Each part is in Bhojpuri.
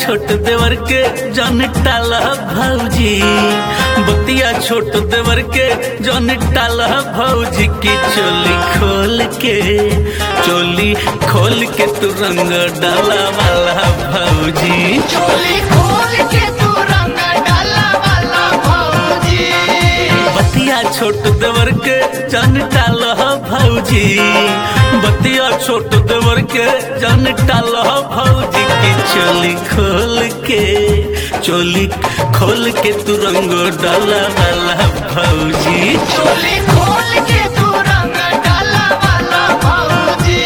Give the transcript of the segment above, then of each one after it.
छोट देवर के जन टाला भौजी बतिया छोट देवर के जन टाला भौजी की चोली खोल के चोली खोल के तू रंग डाला वाला भौजी चोली खोल के तू रंग डाला वाला भौजी बतिया छोट देवर के जन टाला भौजी बतिया छोट देवर के जन टाला भौजी की चोली खोल के चोली खोल के तू रंग डाला वाला भौजी चोली खोल के तू रंग डाला वाला भौजी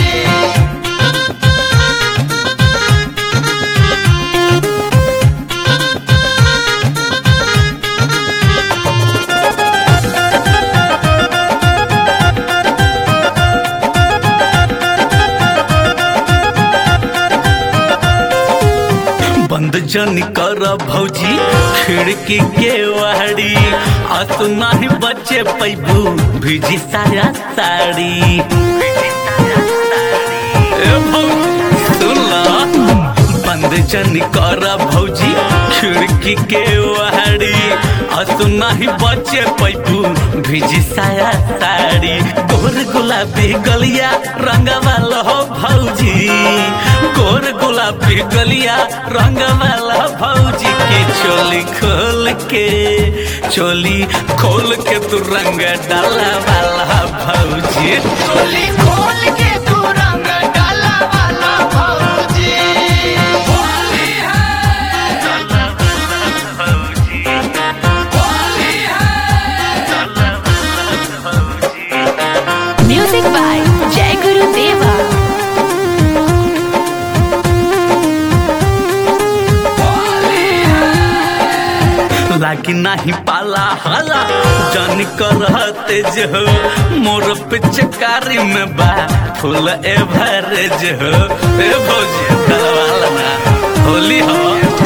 बंद जन कर भौजी खिड़की के वाड़ी आ तू नहीं बचे पैबू भिजी साया साड़ी ए भौजी, सुन ला। बंद जन कर भौजी खिड़की के वाड़ी आ तू नहीं बचे पैबू भिजी साया साड़ी गोर गुलाबी गलिया रंग वाला हो भौजी गोर गुलाबी गलिया रंग वाला भौजी की चोली खोल के चोली खोल के तू रंग डाला वाला भौजी चोली खोल के तू रंग डाला वाला भौजी होली है भौजी होली है Music by Jai Guru Deva. लागी नाही पाला हाला जान करते जो मोर पिचकारी में बा फूल एवरेज हो ए भौजी डलवाला ना होली हो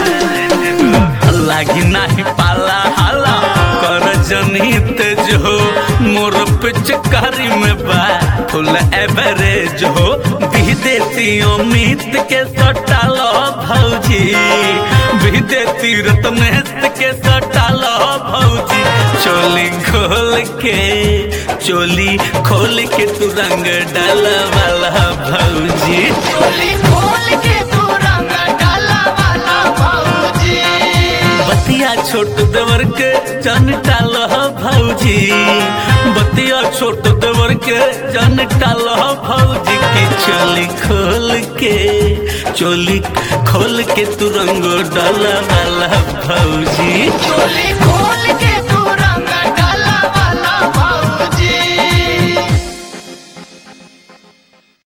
लागी नाही पाला हाला कर जनित जो मोर पिचकारी में बा फुल एवरेज हो भी देती अमित के सटालो भौजी भी देती रत्नेश के सटालो भौजी चोली खोल के चोली खोल के तू रंग डाल वाला भौजी चोली खोल के तू रंग डाला वाला भौजी बतिया छोट देवर के जन टाल भौजी बतिया छोट देवर के जन टाल भौजी की चोली खोल के चोली खोल के तू रंग डाला वाला भौजी चोली खोल के